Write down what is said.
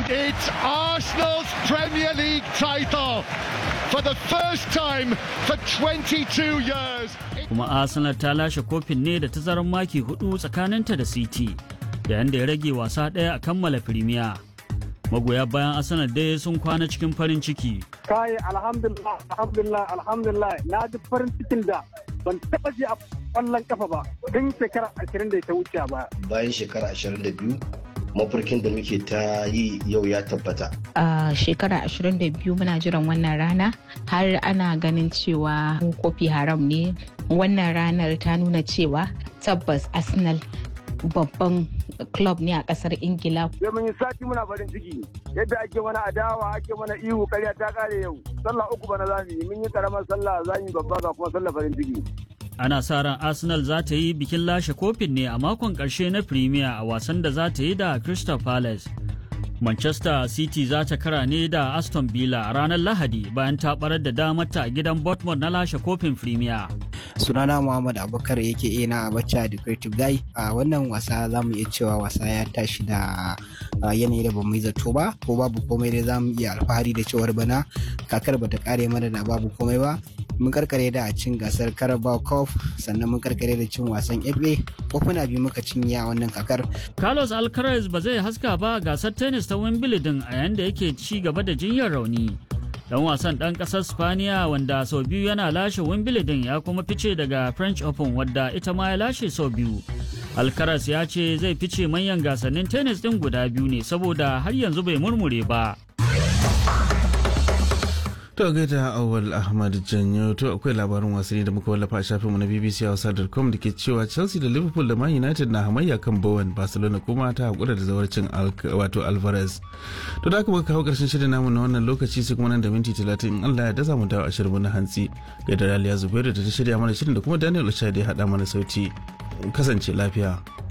it's Arsenal's Premier League title for the first time for 22 years. Kuma Arsenal ta lashe kofin ne da tazarar maki hudu tsakaninta da City, yayin da ya rage wasa ɗaya a kammala Premier. Magoya bayan Arsenal dai sun kwana cikin farin ciki. Kai alhamdulillah alhamdulillah alhamdulillah na ji farin cikin da ban taba ji a kwallon kafa ba tun shekara ashirin da ta wuce ba. Bayan shekara ashirin da biyu mafarkin da muke ta yi yau ya tabbata. A shekara 22 muna jiran wannan rana har ana ganin cewa kofi haram ne wannan ranar ta nuna cewa tabbas Arsenal babban club ne a kasar Ingila. Sai mun yi sati muna farin ciki yadda ake mana adawa ake mana ihu karya ta kare yau. Sallah uku bana zamu yi mun yi karamar sallah zamu yi babba ga kuma sallah farin ciki. Ana sa ran Arsenal za ta yi bikin lashe kofin ne a makon ƙarshe na Premier a wasan da za ta yi da Crystal Palace. Manchester City za ta kara ne da Aston Villa a ranar Lahadi bayan ta barar da damarta a gidan Bournemouth na lashe kofin Premier. sunana muhammad abubakar yake ina a bacca da creative guy a wannan wasa za mu iya cewa wasa ya tashi da yanayi da bamu yi zato ba ko babu komai dai za mu iya alfahari da cewar bana kakar bata kare mana da babu komai ba mun karkare da cin gasar carabao cup sannan mun karkare da cin wasan fa kofuna biyu muka cinye a wannan kakar Carlos Alcaraz ba zai haska ba gasar tennis ta Wimbledon a yayin da yake ci gaba da jinyar rauni. dan wasan dan kasar spaniya wanda sau biyu yana lashe wimbledon ya kuma fice daga french open wadda ita ma ya lashe sau biyu alcaraz ya ce zai fice manyan gasannin tennis din guda biyu ne saboda har yanzu bai murmure ba To gaida awal Ahmad Janyo to akwai labarin wasanni da muka wallafa a shafinmu na BBC Hausa.com da ke cewa Chelsea da Liverpool da Man United na hamayya kan Bowen Barcelona kuma ta hakura da zawarcin wato Alvarez. To da aka muka kawo karshen shirin namu na wannan lokaci sai kuma nan da minti 30 in Allah ya da mu dawo a shirin na hantsi. Gaida Raliya Zubairu da ta shirya mana shirin da kuma Daniel Oshade ya haɗa mana sauti. Kasance lafiya.